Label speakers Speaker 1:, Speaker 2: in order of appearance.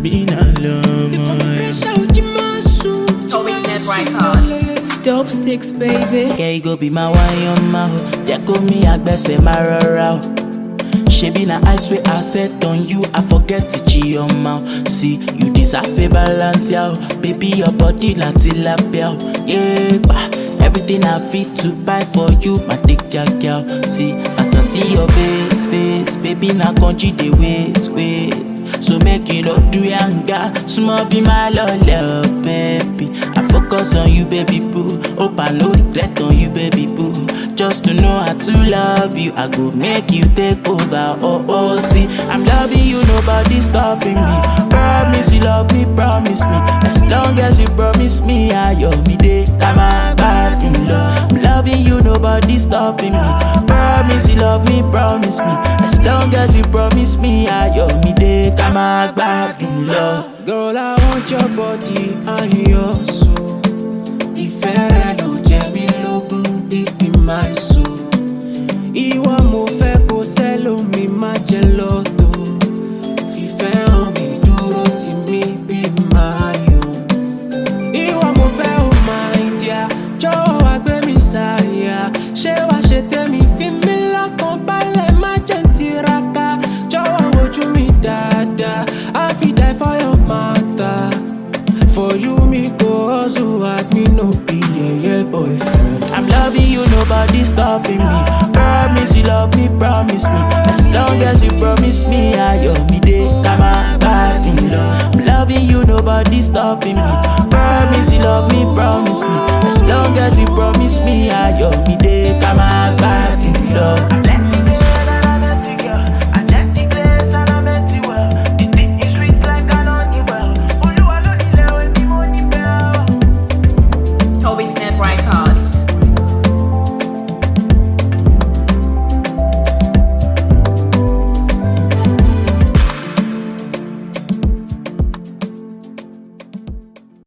Speaker 1: àbí náà lọ́mọ ẹ̀.
Speaker 2: Witness Records.
Speaker 3: Dope sticks, baby.
Speaker 4: Girl, you go be my wine, your mouth. Jẹ́ kó mi àgbẹ̀sẹ̀ máa rọra o. Ṣebí na ice wey I set on you, I forget to cheat your mouth. See, you deserve a balance, yeah. Baby, your body na tilapia, o. yeah, pa. Everything I fit to buy for you, my dick, yeah, girl. See, as I see your face, face, baby, na country dey wait, wait. So make you no do yanga, small be my love, baby. I focus on you, baby boo. Hope I no regret on you, baby boo. Just to know how to love you, I go make you take over. Oh oh, see, I'm loving you, nobody stopping me. Promise you love me, promise me. As long as you promise me, I me day. Come on, back in love. I'm loving you, nobody stopping me. Promise you love me, promise me. As long as you promise me, I me day. Come on, back in love.
Speaker 5: Girl, I want your body and your soul. Ìfẹ́ rẹ ló jẹ mí lógún deep in my soul. Ìwọ mo fẹ́ kó sẹ́lómi má jẹ lọ́tọ̀. Fìfẹ́ hàn mí dúró tì mí bí máa yọ. Ìwọ mo fẹ́ ò máa ń díà, jọ̀wọ́ wá gbé mi sáyà. Ṣé wàá ṣe tèmi fi mí lọ́kàn balẹ̀ má jẹ́ ń tiraka? Jọ̀wọ́ wojú mi dáadáa, I fit die for your matter. For you, me go hustle hard, me no be yeah, yeah, boyfriend.
Speaker 4: I'm loving you, nobody stopping me. Promise you love me, promise me. As long as you promise me, I me day. Come on, back in love. I'm loving you, nobody stopping me. Promise you love me, promise me. As long as you promise me, I me day. Come on, back in love.